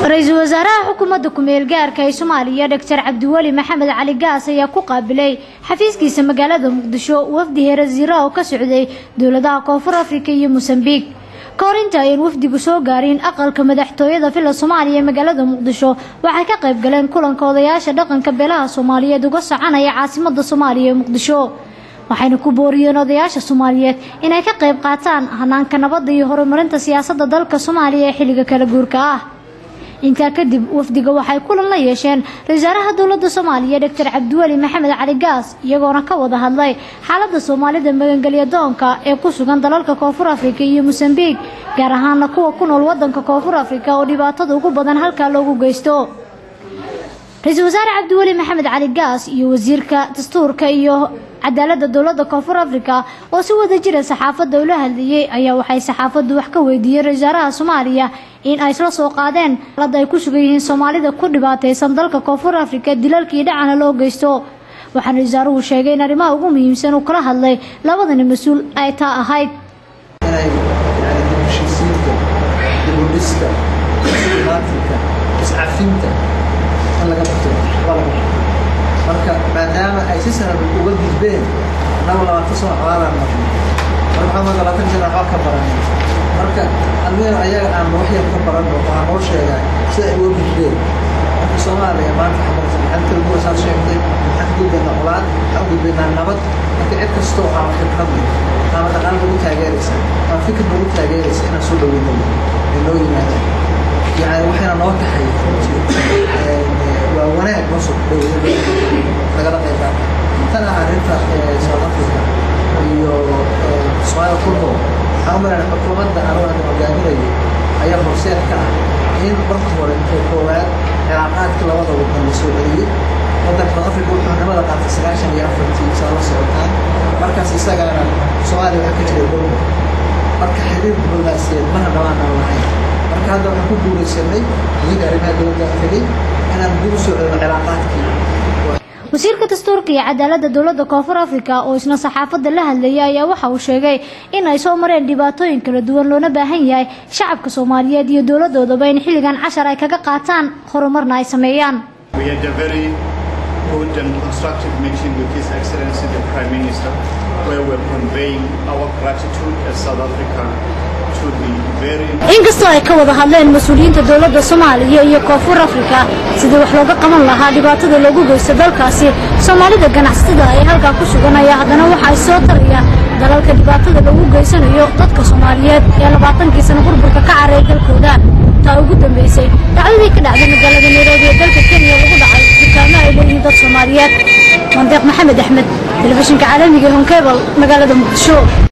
ra-iisul wasaaraha xukuumadda ku-meel gaarka ee soomaaliya doctor cabdiweli maxamed cali gaas ayaa ku qaabilay xafiiskiisa magaalada muqdisho wafdi heerasiira oo ka socday dowladaha koonfur afrika iyo mosambiq ka hor inta ayan wafdigu soo gaarin aqalka madaxtooyada villa soomaaliya ee magaalada muqdisho waxay ka qayb galeen kulanka odayaasha dhaqanka beelaha soomaaliyeed uga soconaya caasimada soomaaliya ee muqdisho waxayna ku booriyeen odayaasha soomaaliyeed inay ka qayb qaataan hanaanka nabadda iyo horumarinta siyaasadda dalka soomaaliya ee xilliga kala guurka ah intaa kadib wafdiga waxay kulan la yeesheen ra-iisaaraha dowladda soomaaliya doctor cabdiweli maxamed cali gaas iyagoona ka wada hadlay xaaladda soomaalida magangelya doonka ee ku sugan dalalka koonfur afrika iyo mosambiq gaar ahaana kuwa ku nool wadanka koonfur afrika oo dhibaatada ugu badan halkaa loogu geysto ra-iisul wasaare cabdiweli maxamed cali gaas iyo wasiirka dastuurka iyo cadaaladda dowladda koonfur afrika oo si wada jira saxaafadda ula hadlayay ayaa waxay saxaafaddu wax ka weydiiyeen ra-isul wasaaraha soomaaliya in ay isla soo qaadeen xaaladda ay ku sugan yihiin soomaalida ku dhibaataysan dalka koonfur afrika dilalkii dhacana loo geysto waxaana wasaaruhu sheegay in arrimaha ugu muhiimsan uu kala hadlay labadani mas-uul ay taa ahayd inay yani dibheshiisiinta dibudhiska isdhibaatinka iscafinta in laga barto waa laga barto marka maadaama ay si sahal uga gudbeen annagu labaatan sano colaadaan marnay marka waxaa mada labaatan sana waxba ka baranay marka almeel ayaga aan wax yar ka baranno waxaa noo sheegaa sida ay uga gudbeen marka soomaaliya maanta waxaa maraysa maxaad kala duwasaad sheegtay maxaan ka gudbaynaa colaad waxaan u gudbaynaa nabad marka cid kastoo aan khibrad leh ama dhaqaal nagu taageeraysa ama fikir nagu taageeraysa inaan soo dhaweyno ay noo yimaadaan yani waxayna noo tahay waa wanaag noo soo dhaweeyo lagala qayb qaata tan ah arrinta south africa iyo somalia kulmo waxaan u malayna xukuumadda anigu aan hogaaminayo ayaa horseed ka ah in marka hore intay koowaad cilaaqaadka labada wadan la soo celiyey wadanka south africa wuxuu xornimada qaatay sagaashan iyo afartii saa la socotaan markaas isagaana soomaaliya waxaa ka jiray dowla marka xiriir diblomaasiyeed mana dhawaanaan lahayn marka hadda waxaan ku guulaysanay idinka arrimaha dowladda tegey inaan dib u soo celino cilaaqaadkii wasiirka dastuurka iyo cadaaladda dowladda koonfur afrika oo isna saxaafadda la hadlayay ayaa waxa uu sheegay in ay soo mareen dhibaatooyin kala duwan loona baahan yahay shacabka soomaaliyeed iyo dowladoodaba in xilligan cashar ay kaga qaataan horumarna ay sameeyaan We had a very good and constructive meeting with His Excellency the Prime Minister, where we're conveying our gratitude as South Africa to the very inkastoo ay ka wada hadleen mas-uuliyiinta dowladda soomaaliya iyo koonfur afrika sidii wax looga qaban lahaa dhibaatada loogu geysto dalkaasi soomaalida ganacsatada ay halkaa ku suganaya haddana waxa ay soo tarayaan dalalka dhibaatada loogu geysanayo dadka soomaaliyeed ee labaatankii sano burburka ka carreey dalkooda taa ugu dambeysay dhacdadii ka dhacday magaalada nairobi ee dalka kenya lagu dhacay dukaamo ay leeyihiin dad soomaaliyeed mandeeq maxamed axmed telefishinka caalamiga honkebal magaalada muqdisho